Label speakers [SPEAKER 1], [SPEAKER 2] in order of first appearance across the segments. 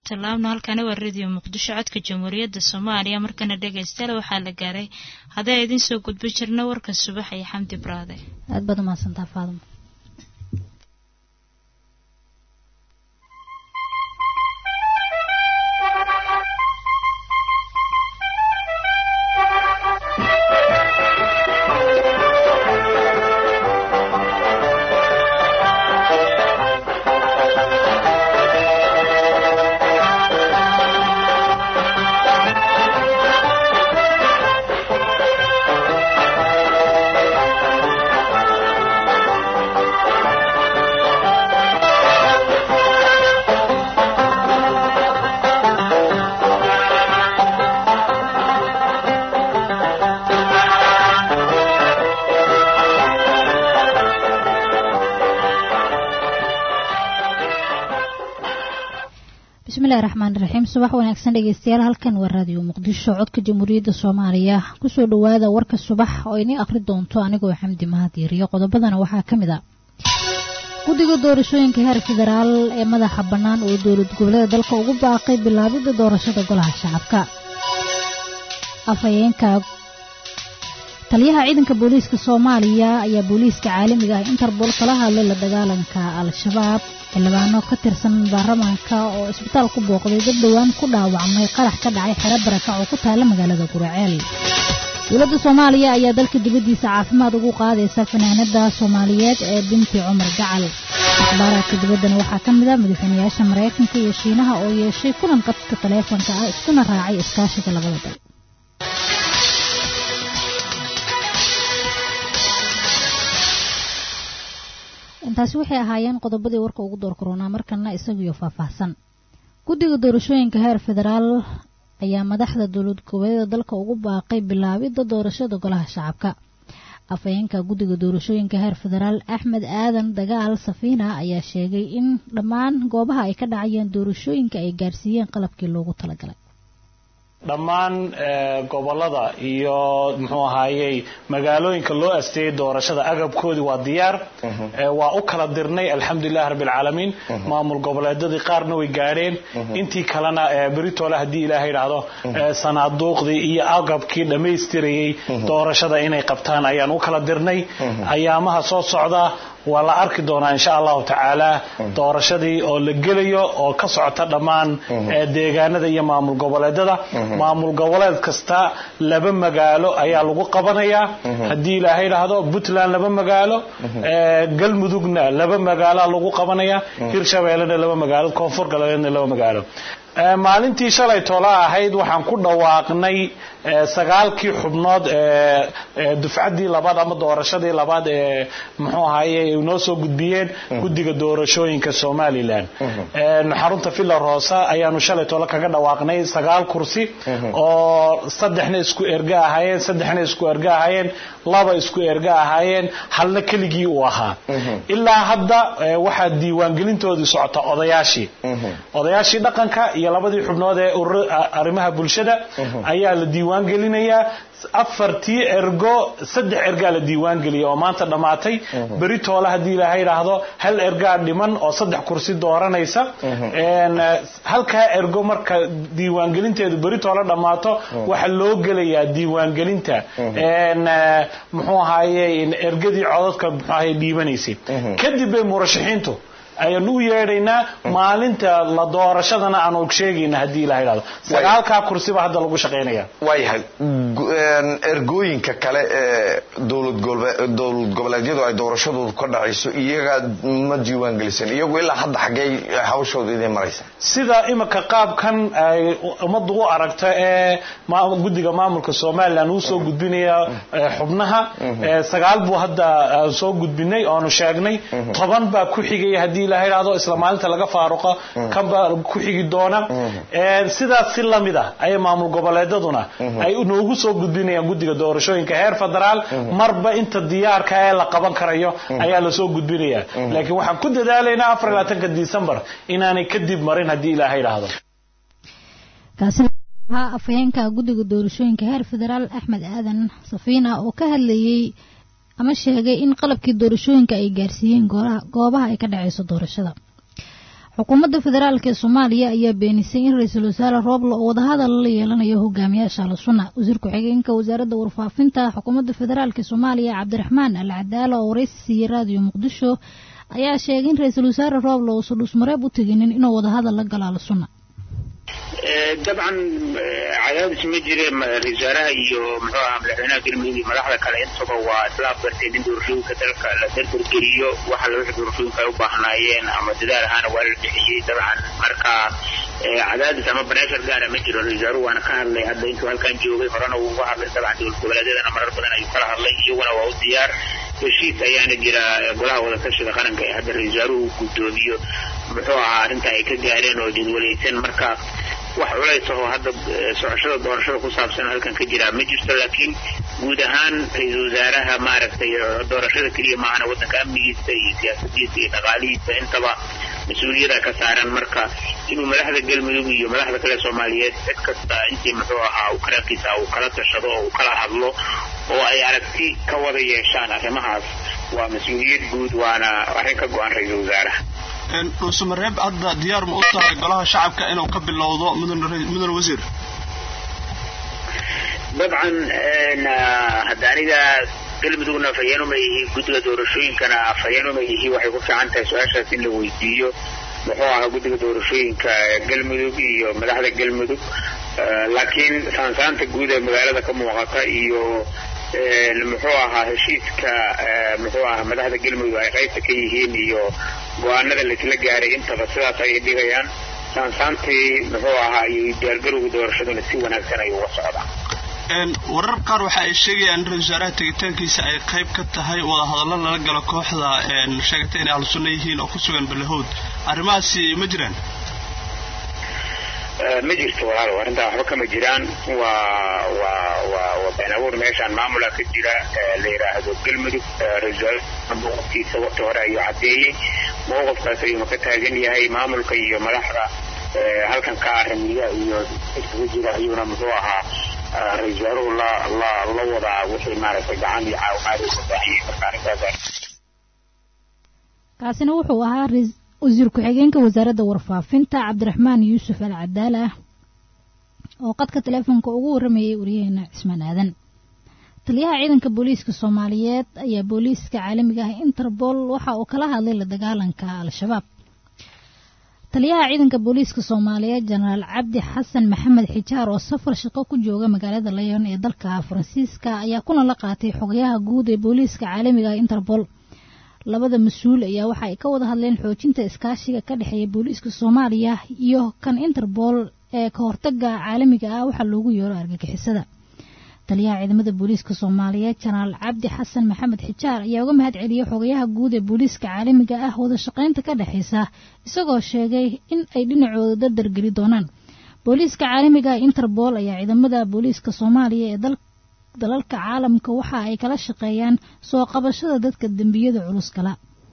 [SPEAKER 1] tallaabno halkani waa radio muqdisho codka jamhuuriyadda soomaaliya markana dhegaystayaal waxaa la gaaray haddii a idiin soo gudbi jirna warka subax iyo xamdi baraade
[SPEAKER 2] aad baad umahadsantaa faadimo bismillahi raxmaan raxiim subax wanaagsan dhegeystayaal halkan waa raadiyo muqdisho codka jamhuuriyadda soomaaliya kusoo dhawaada warka subax oo inii akhri doonto anigoo xamdi mahadiiriyo qodobadana waxaa ka mid a guddiga doorashooyinka heer federaal ee madaxa bannaan oo dowlad goboleeda dalka ugu baaqay bilaabidda doorashada golaha shacabka afhayeenka taliyaha ciidanka booliiska soomaaliya ayaa booliiska caalamiga ah interbool kala hadlay la dagaalanka al-shabaab xildhibaano ka tirsan baarlamaanka oo isbitaal ku booqday dad dhowaan ku dhaawacmay qarax ka dhacay xero barakac oo ku taalla magaalada guraceel dowladda soomaaliya ayaa dalka dibaddiisa caafimaad ugu qaadaysa fanaanada soomaaliyeed ee binti cumar gacal akhbaaraadka dibaddana waxaa ka mid a madaxweynayaasha maraykanka iyo shiinaha oo yeeshay kulan qadka taleefonka ah iskuna raacay iskaashiga labada dal intaasi waxay ahaayeen qodobadii warka ugu door koronaa markana isagiyo faahfaahsan guddiga doorashooyinka heer federaal ayaa madaxda dowlad goboleeda dalka ugu baaqay bilaabidda doorashada golaha shacabka afhayeenka guddiga doorashooyinka heer federaal axmed aadan dagaal safiina ayaa sheegay in dhammaan goobaha ay ka dhacayeen doorashooyinka ay gaarsiiyeen qalabkii loogu talagalay
[SPEAKER 3] dhammaan gobolada iyo muxuu ahaayey magaalooyinka loo asteeyey doorashada agabkoodii waa diyaar waa u kala dirnay alxamdulilahi rabbilcaalamiin maamul goboleedadii qaarna way gaadheen intii kalena beritoole haddii ilaaha idhaahdo sanaaduuqdii iyo agabkii dhammaystirayey doorashada inay qabtaan ayaan u kala dirnay ayaamaha soo socda waa la arki doonaa insha allahu tacaala doorashadii oo la gelayo oo ka socota dhammaan deegaanada iyo maamul goboleedada maamul goboleed kasta laba magaalo ayaa lagu qabanayaa haddii ilaahay idhaahdo puntland laba magaalo galmudugna laba magaaloa lagu qabanaya hirshabeellena laba magaalo koonfur galbeedna laba magaalo maalintii shalay tola ahayd waxaan ku dhawaaqnay sagaalkii xubnood ee dufcaddii labaad ama doorashadii labaad ee muxuu ahaye noo soo gudbiyeen guddiga doorashooyinka somalilan xarunta villa rosa ayaanu shalay toole kaga dhawaaqnay sagaal kursi oo saddexna isku erga ahaayeen saddexna isku erga ahaayeen laba isku erga ahaayeen halna keligii uu ahaa ilaa hadda waxaa diiwaangelintoodii socota odayaashii odayaashii dhaqanka iyo labadii xubnood ee arrimaha bulshada ayaa la diiwaan gelinayaa afartii ergo saddex ergaa la diiwaan geliyay oo maanta dhammaatay beri toole haddii ilaahay idhaahdo hal ergaa dhiman oo saddex kursi dooranaysa halkaa ergo marka diiwaangelinteedu beri toole dhammaato waxaa loo gelayaa diiwaangelinta muxuu ahaaye ergadii codadka muxuu ahaye dhiibanaysay kadib bay murashaxiintu ayaanu u yeedhaynaa maalinta la doorashadana aan og sheegayna haddii ilaha idhahdo sagaalkaa kursiba hadda lagu shaqaynaya
[SPEAKER 4] waayahay ergooyinka kale ee dowlad goboleedyadu ay doorashadoodu ka dhacayso iyaga ma diiwaan gelisan iyagu ilaa hadda xaggey hawshooda idin maraysa
[SPEAKER 3] sida imika qaabkan ay ummaddu u aragta ee guddiga maamulka somalilan uu soo gudbinaya xubnaha sagaal buu hadda soo gudbinay oonu sheegnay toban baa ku xigaya haddii ilaha idhahdo isla maalinta laga faaruqo kanbaa ku xigi doona sidaas si lamid ah ayay maamul goboleedaduna ay noogu soo gudbinayaan guddiga doorashooyinka heer federaal marba inta diyaarka ee la qaban karayo ayaa lasoo gudbinaya laakiin waxaan ku dadaalaynaa afar labaatanka december inaanay kadib marin haddii ilaaha idhaahdo
[SPEAKER 2] kaasiha afhayeenka guddiga doorashooyinka heer federaal axmed aadan safiina oo ka hadlayey ama sheegay in qalabkii doorashooyinka ay gaarsiiyeen goobaha ay ka dhacayso doorashada xukuumadda federaalk ee soomaaliya ayaa beenisay in ra-iisul wasaare rooblo oo wadahadal la yeelanayo hogaamiyaasha al-sunna wasiir ku-xigeenka wasaaradda warfaafinta xukuumadda federaalk ee soomaaliya cabdiraxmaan al cadaala oo waraysi siiyey raadiyo muqdisho ayaa sheegay in ra-iisul wasaare rooblo uusan dhusmareeb u teginin inuu wadahadal la galo al-sunna
[SPEAKER 5] dabcan cadaadis ma jire ra-isul wasaaraha iyo muxuu ahaa madaxweynaha galmudug iyo madaxda kale intaba waa isla afgarteen in doorashooyinka dalka la dardargeliyo waxa wixii doorashooyinka ay u baahnaayeen ama dadaal ahaana waa la bixiyey dabcan marka cadaadis ama bareeshar gaara ma jiro ra-isul wasaaruhu waana ka hadlay hadda intuu halkan joogay horena wuu uga hadlay dabcan dowlad goboleedyadana marar badan ayuu kala hadlay iyaguna waa u diyaar heshiis ayaana jira golaha wadatashiga qaranka ee hadda ra-isul wasaaruhu guddoomiyo muxuu ahaa arrinta ay ka gaareen oo jadwalaysan marka wax culays ahoo hadda socoshada doorashada ku saabsan halkan ka jira ma jirto laakiin guud ahaan ra-iisul wasaaraha maaragtay doorashada keliya maahana waddanka amnigiisa iyo siyaasadiisa iyo dhaqaalihiisa intaba mas-uuliyada ka saaran marka inuu madaxda galmudug iyo madaxda kale soomaaliyeed cid kasta intii muxuu ahaa uu karankiisa uu kala tashado oo uu kala hadlo oo ay aragti ka wada yeeshaan arrimahaas waa mas-uuliyad guud waana arrin ka go-an ra-iisul wasaaraha
[SPEAKER 6] dhuusamareeb hadda diyaar ma u tahay golaha shacabka inuu ka bilowdo mudan wasiir
[SPEAKER 5] dabcan hadda aniga galmudugna afhayeenuma yihi guddiga doorashooyinkana afhayeenuma yihi waxay ku fiican tahay su-aashaas in la weydiiyo muxuu ahaa guddiga doorashooyinka galmudug iyo madaxda galmudug laakiin saansaanta guud ee magaalada ka muuqata iyo muxuu ahaa heshiiska muxuu ahaa madaxda galmudug ay qaybta ka yihiin iyo go-aanada laisla gaaray intaba sidaas ayay dhigayaan saansaantii muxuu ahaa iyo diyaargarowga doorashaduna si wanaagsan ayuu uga socdaa
[SPEAKER 6] warar qaar waxa ay sheegayaan in ra-isul wasaaraha tegitaankiisa ay qayb ka tahay wadahadallo lala galo kooxda sheegatay inay ahlusunno yihiin oo ku sugan balahowd arrimahaasi ma jiraan
[SPEAKER 5] ma jirto walaalow arrintaa waxba kama jiraan waa waa waa waa been abuur meeshaan maamula ka jira la yidhaahdo galmudug ra-isul mowqifkiisa waqti hore ayuu caddeeyey mowqifkaas ayuuna ka taagan yahay maamulka iyo madaxda halkan ka arimiya iyo iskaga jira ayuuna muxuu ahaa ra-isul wasaaruhu la la la wadaa wixii maaragtay gacan iyo caawimaad uu ka baahiyey marka arrintaas
[SPEAKER 2] kaasina wuxuu ahaa wasiir ku-xigeenka wasaaradda warfaafinta cabdiraxmaan yuusuf al cadaala oo qadka teleefonka ugu waramayay waryaheena cismaan aadan taliyaha ciidanka booliiska soomaaliyeed ayaa booliiska caalamiga ah interpol waxa uu kala hadlay la dagaalanka al-shabaab taliyaha ciidanka booliiska soomaaliyeed jenaraal cabdi xasan maxamed xijaar oo safar shaqo ku jooga magaalada layon ee dalka faransiiska ayaa kuna la qaatay xogayaha guud ee booliiska caalamiga ah interpol labada mas-uul ayaa waxa ay ka wada hadleen xoojinta iskaashiga ka dhexeeya booliiska soomaaliya iyo kan interpol ee ka hortaga caalamiga ah waxaa loogu yeero argagixisada taliyaha ciidamada booliiska soomaaliyeed jenaraal cabdi xasan maxamed xijaar ayaa uga mahad celiyey xogayaha guud ee booliiska caalamiga ah wada shaqaynta ka dhexaysa isagoo sheegay in ay dhinacooda dardargeli doonaan booliiska caalamiga ah interpol ayaa ciidamada booliiska soomaaliya ee dalka dalalka caalamka waxa ay kala shaqeeyaan soo qabashada dadka dembiyada culus kala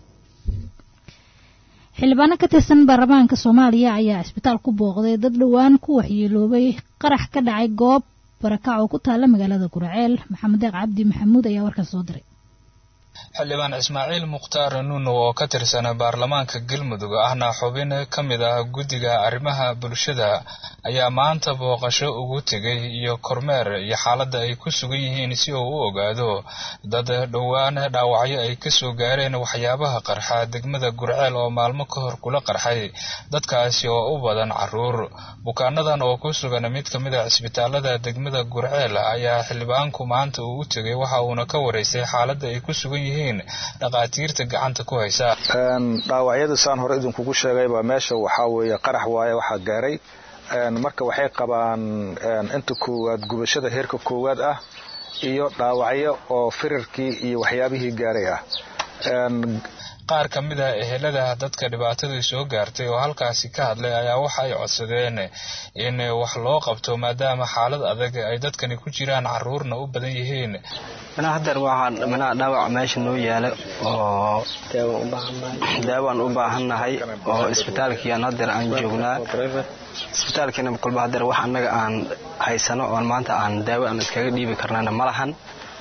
[SPEAKER 2] xildhibaano ka tirsan baarlamaanka soomaaliya ayaa isbitaal ku booqday dad dhowaan ku waxyeeloobay qarax ka dhacay goob barakac oo ku taalla magaalada guraceel maxamed deeq cabdi maxamuud ayaa warkaas soo diray
[SPEAKER 7] xildhibaan ismaaciil mukhtaar nuuno oo ka tirsan baarlamaanka galmudug ahna xubin ka mid ah guddiga arrimaha bulshada ayaa maanta booqasho ugu tegay iyo kormeer iyo xaaladda ay ku sugan yihiin si uu u ogaado dad dhowaan dhaawacyo ay kasoo gaareen waxyaabaha qarxa degmada gurceel oo maalmo ka hor kula qarxay dadkaasi oo u badan caruur bukaanadan oo ku sugan mid ka mid a cisbitaalada degmada gurceel ayaa xildhibaanku maanta uu u tegay waxa uuna ka waraystay xaaladda ay ku sugan yihiin dhaqaatiirta gacanta ku haysa
[SPEAKER 8] dhaawacyada saan hore idinkugu sheegayba meesha waxaa weeye qarax waaye waxaa gaaray marka waxay qabaan inta koowaad gubashada heerka koowaad ah iyo dhaawacyo oo firarkii iyo waxyaabihii gaaray ah
[SPEAKER 7] qaar ka mid a ehelada dadka dhibaatadii soo gaartay oo halkaasi ka hadlay ayaa waxa ay codsadeen in wax loo qabto maadaama xaalad adag ay dadkani ku jiraan caruurna u badan yihiin
[SPEAKER 9] manaa hadeer waxaa manaa dhaawac meesha noo yaala oo daawaan u baahannahay oo isbitaalkiiaan hadeer aan joognaa isbitaalkiina kolba hadeer wax annaga aan haysano oon maanta aan daawo aan iskaga dhiibi karnana ma lahan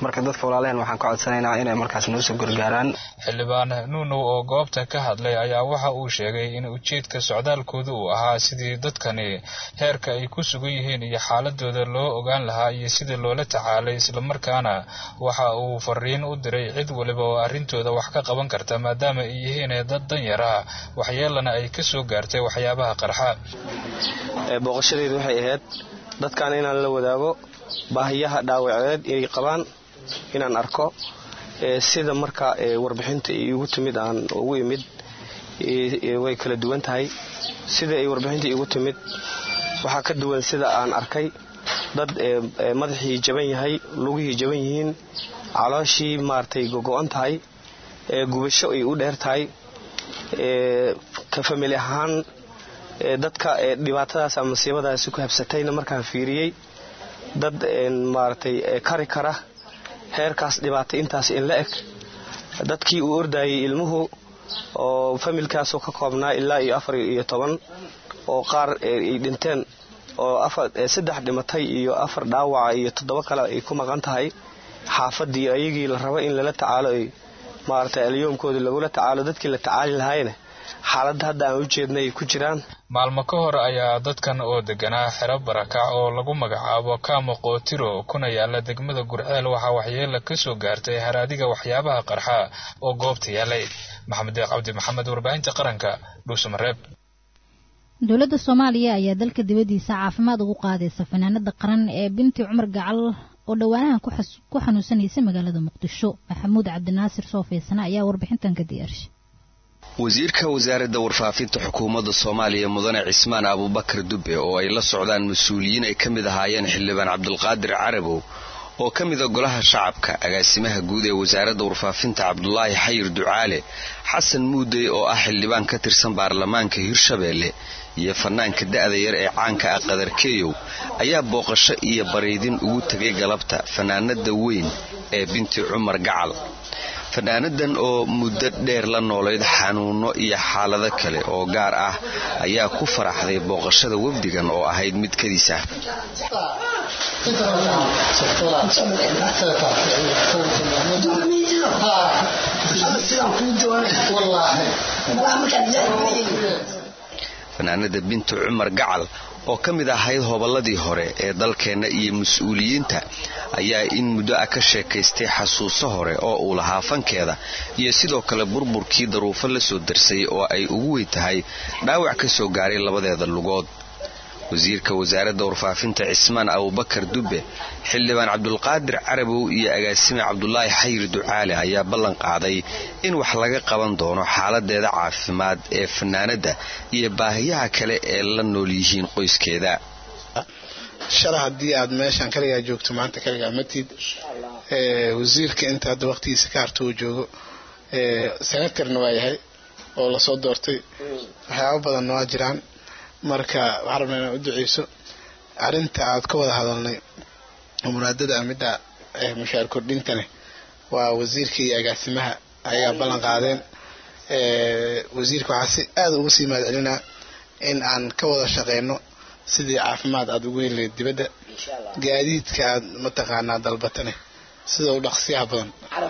[SPEAKER 9] marka dadka walaalehen waxaan ka codsanaynaa inay markaas noo soo gargaaraan
[SPEAKER 7] xildhibaan nuunow oo goobta ka hadlay ayaa waxa uu sheegay in ujeedka socdaalkooda uu ahaa sidii dadkani heerka ay ku sugan yihiin iyo xaaladooda loo ogaan lahaa iyo sidii loola tacaalay islamarkaana waxa uu fariin u diray cid waliba oo arrintooda wax ka qaban karta maadaama ay yihiin dad danyar ah waxyeelana ay ka soo gaartay waxyaabaha qarxa
[SPEAKER 9] booqashadeedu waxay ahayd dadkan inaan la wadaago baahiyaha dhaawaceed inay qabaan inaan arko sida marka warbixinta igu timid aan ugu imid way kala duwan tahay sida ay warbixinta igu timid waxaa ka duwan sida aan arkay dad madaxii jaban yahay lugihii jaban yihiin calooshii maaragtay gogo-an tahay gubasho ay u dheer tahay ka famili ahaan dadka dhibaatadaas ama masiibadaasi ku habsatayna markaan fiiriyey dad maaragtay kari kara heerkaas dhibaatay intaas in la eg dadkii uu ordayay ilmuhu oo familkaasoo ka koobnaa ilaa iyo afar iyo toban oo qaar ay dhinteen oo saddex dhimatay iyo afar dhaawaca iyo toddoba kale ay ku maqan tahay xaafadii ayagii la rabo in lala tacaalo ay maaragtay alyoomkooda lagula tacaalo dadkii la tacaali lahaayna xaaladda hadda aan u jeednay ay ku jiraan
[SPEAKER 7] maalmo ka hor ayaa dadkan oo deganaa xero barakac oo lagu magacaabo kaamo qootiro kuna yaala degmada gurceel waxaa waxyeela ka soo gaartay haraadiga waxyaabaha qarxa oo goobta yaalay maxamed deeq cabdi maxamed warbaahinta qaranka dhuusamareeb
[SPEAKER 2] dowladda soomaaliya ayaa dalka dibaddiisa caafimaad ugu qaadaysa fanaanada qaran ee binti cumar gacal oo dhowaanahan ku xanuunsanaysa magaalada muqdisho maxamuud cabdinaasir soofeysane ayaa warbixintan ka diyaarshay
[SPEAKER 10] wasiirka wasaaradda warfaafinta xukuumadda soomaaliya mudane cismaan abuubakar dube oo ay la socdaan mas-uuliyiin ay ka mid ahaayeen xildhibaan cabdulqaadir carabow oo ka mida golaha shacabka agaasimaha guud ee wasaaradda warfaafinta cabdulaahi xayir ducaale xasan muudey oo ah xildhibaan ka tirsan baarlamaanka hirshabeelle iyo fanaanka da'da yar ee caanka ah qadarkeeyow ayaa booqasho iyo bariidin ugu tegay galabta fanaanada weyn ee binti cumar gacal fanaanadan oo muddo dheer la noolayd xanuuno iyo xaalado kale oo gaar ah ayaa ku faraxday booqashada wafdigan oo ahayd mid kadiis ah fanaanada binti cumar gacal oo ka mid ahayd hobolladii hore ee dalkeenna iyo mas-uuliyiinta ayaa in muddo ah ka sheekaystay xasuuso hore oo uu lahaa fankeeda iyo sidoo kale burburkii daruufo la soo darsay oo ay ugu weyn tahay dhaawac ka soo gaaray labadeeda lugood wasiirka wasaaradda warfaafinta cismaan abubakar dube xildhibaan cabdulqaadir carabow iyo agaasime cabdulaahi xayir ducaale ayaa ballan qaaday in wax laga qaban doono xaaladeeda caafimaad ee fanaanadda iyo baahiyaha kale ee la nool yihiin qoyskeeda
[SPEAKER 11] shala haddii aad meeshaan kaligaa joogto maanta kaligaa matid wasiirka inta hadda waqtigiisa ka harta uu joogo senatarna waa yahay oo lasoo doortay waxyaabo badanna waa jiraan marka waxaa rabnaa inaan u duceyso arrinta aad ka wada hadalnay muraadada midda mushaar kordhintane waa wasiirka iyo agaasimaha ayagaa ballan qaadeen wasiirka waxaa si aada uga sii mahad celinaa in aan ka wada shaqeyno sidii caafimaad aada ugu heli lahayd dibadda gaadiidka aad mataqaanaa dalbatane sida u dhaqsiyaha badan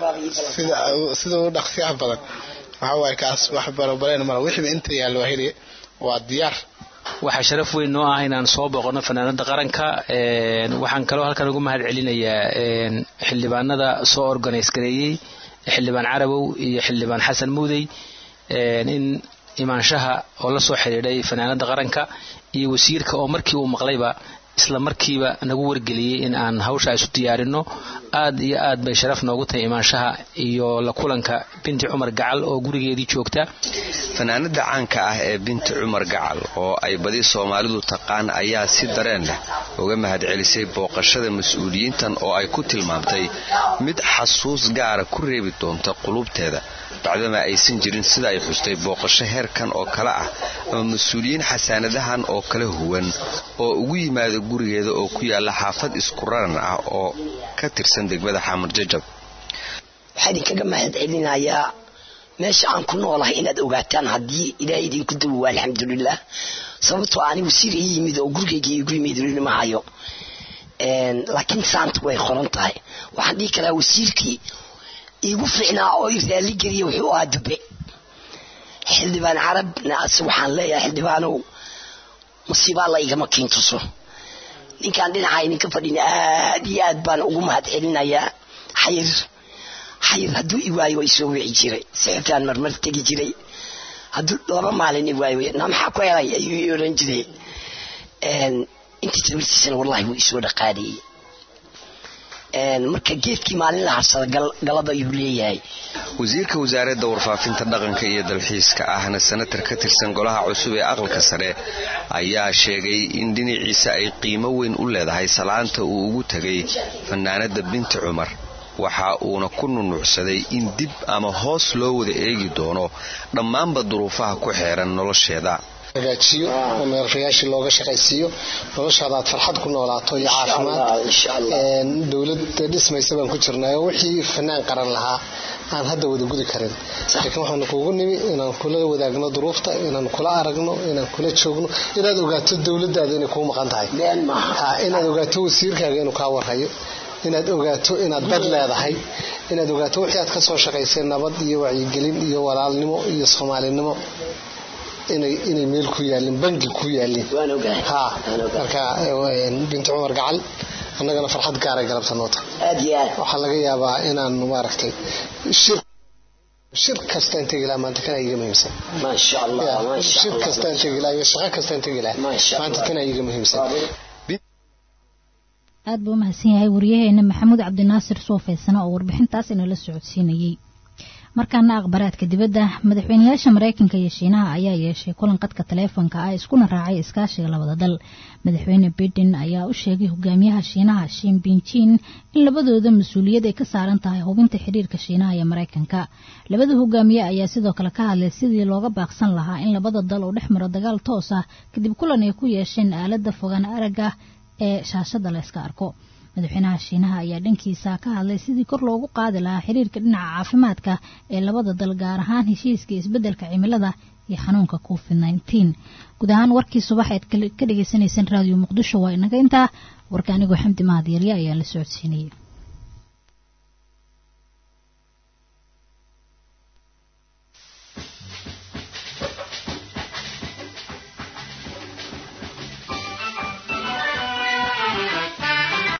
[SPEAKER 11] sida u dhaqsiyaha badan waxaa waaye kaas wax barobaleen mala wixiiba inta yaallo waa helaya waa diyaar
[SPEAKER 12] waxaa sharaf weyn noo ah inaan soo booqano fanaanada qaranka waxaan kaloo halkan ugu mahad celinayaa xildhibaanada soo organise gareeyey xildhibaan carabow iyo xildhibaan xasan muudey in imaanshaha oo la soo xidhiidhay fanaanada qaranka iyo wasiirka oo markii uu maqlayba isla markiiba nagu wargeliyey in aan hawsha isu diyaarino aad iyo aad bay sharaf noogu tahay imaanshaha iyo la kulanka binti cumar gacal oo gurigeedii joogta
[SPEAKER 10] fanaanada caanka ah ee binti cumar gacal oo ay badi soomaalidu taqaan ayaa si dareen leh uga mahadcelisay booqashada mas-uuliyiintan oo ay ku tilmaamtay mid xasuus gaara ku reebi doonta qulubteeda bacdama aysan jirin sida ay xustay booqasho heerkan oo kale ah ama mas-uuliyiin xasaanadahan oo kala huwan oo ugu yimaada gurigeeda oo ku yaala xaafad isku raran ah oo ka tirsan degmada xamar jajab
[SPEAKER 13] waxaa idinkaga mahad celinayaa meesha aan ku noolahay inaad ogaataan haddii ilaahay idinku dawowa alxamdulilah sababtoo ani wasiir ii yimid oo gurigayga igu yimid mahayo laakiin saanta way qoran tahay waxaan dhihi karaa wasiirkii iigu fiicnaa oo i raali geliya wuxuu ahaa dube xildhibaan carabna ase waxaan leeyahay xildhibaanow musiibaa la igama kiintuso ninkaan dhinaca idinka fadhin aad iyo aad baan ugu mahad celinayaa xayir xayir hadduu i waayo way soo wici jiray sixirkaan marmar tegi jiray hadduu laba maalin i waayo na maxaa ku helay ayuu i oran jiray intii tabartiisana wallahi wuu isoo dhaqaadiyey marka geedkii maalin la harsada galada ayuu leeyahay
[SPEAKER 10] wasiirka wasaaradda warfaafinta dhaqanka iyo dalxiiska ahna senatar ka tirsan golaha cusub ee aqalka sare ayaa sheegay in dhinaciisa ay qiimo weyn u leedahay salaanta uu ugu tegay fanaanada binti cumar waxa uuna ku nunuucsaday in dib ama hoos loo wada eegi doono dhammaanba duruufaha ku xeeran nolosheeda
[SPEAKER 14] hagaajiyo oo meelrayaashii looga shaqaysiiyo noloshaada aad farxad ku noolaato iyo caafimaad dowlada dhismaysa baan ku jirnay oo wixii fanaan qaran lahaa aan hadda wada gudi karin laakiin waxaanu kuugu nimi inaan kula wadaagno duruufta inaan kula aragno inaan kula joogno inaad ogaato dowladaada inay kuu maqan tahay inaad ogaato wasiirkaaga inuu kaa warhayo inaad ogaato inaad dad leedahay inaad ogaato wixii aad kasoo shaqaysay nabad iyo wacyigelin iyo walaalnimo iyo soomaalinimo inay meel ku yaalin bangi ku yaalin marka binti cumar gacal annagana farxad gaaray galabta noota waxaa laga yaabaa inaan maaragtay shir kasta in tegi laha maanta kana iga muhiimsan shir kasta in tegi laha iyo shaqo kasta in tegi laha maanta kana iga muhiimsan
[SPEAKER 2] aad buu umahadsan yahay wariyaheena maxamuud cabdinaasir soofeysana oo warbixintaas inala socodsiinayey markaana akhbaraadka dibadda madaxweynayaasha mareykanka iyo shiinaha ayaa yeeshay kulan qadka taleefonka ah iskuna raacay iskaashiga labada dal madaxweyne biden ayaa u sheegay hogaamiyaha shiinaha shin binjin in labadooda mas-uuliyad ay ka saaran tahay hubinta xiriirka shiinaha iyo mareykanka labada hogaamiye ayaa sidoo kale ka hadlay sidii looga baaqsan lahaa in labada dal uu dhex maro dagaal toos ah kadib kulan ay ku yeesheen aalada fogaan aragga ee shaashada la yska arko madaxweynaha shiinaha ayaa dhankiisa ka hadlay sidii kor loogu qaadi lahaa xiriirka dhinaca caafimaadka ee labada dal gaar ahaan heshiiska isbeddelka cimilada iyo xanuunka covid nneteen guud ahaan warkii subax eed ka dhagaysanayseen raadiyo muqdisho waa inaga intaa warka anigoo xamdi mahad yarya ayaa la socodsiinayay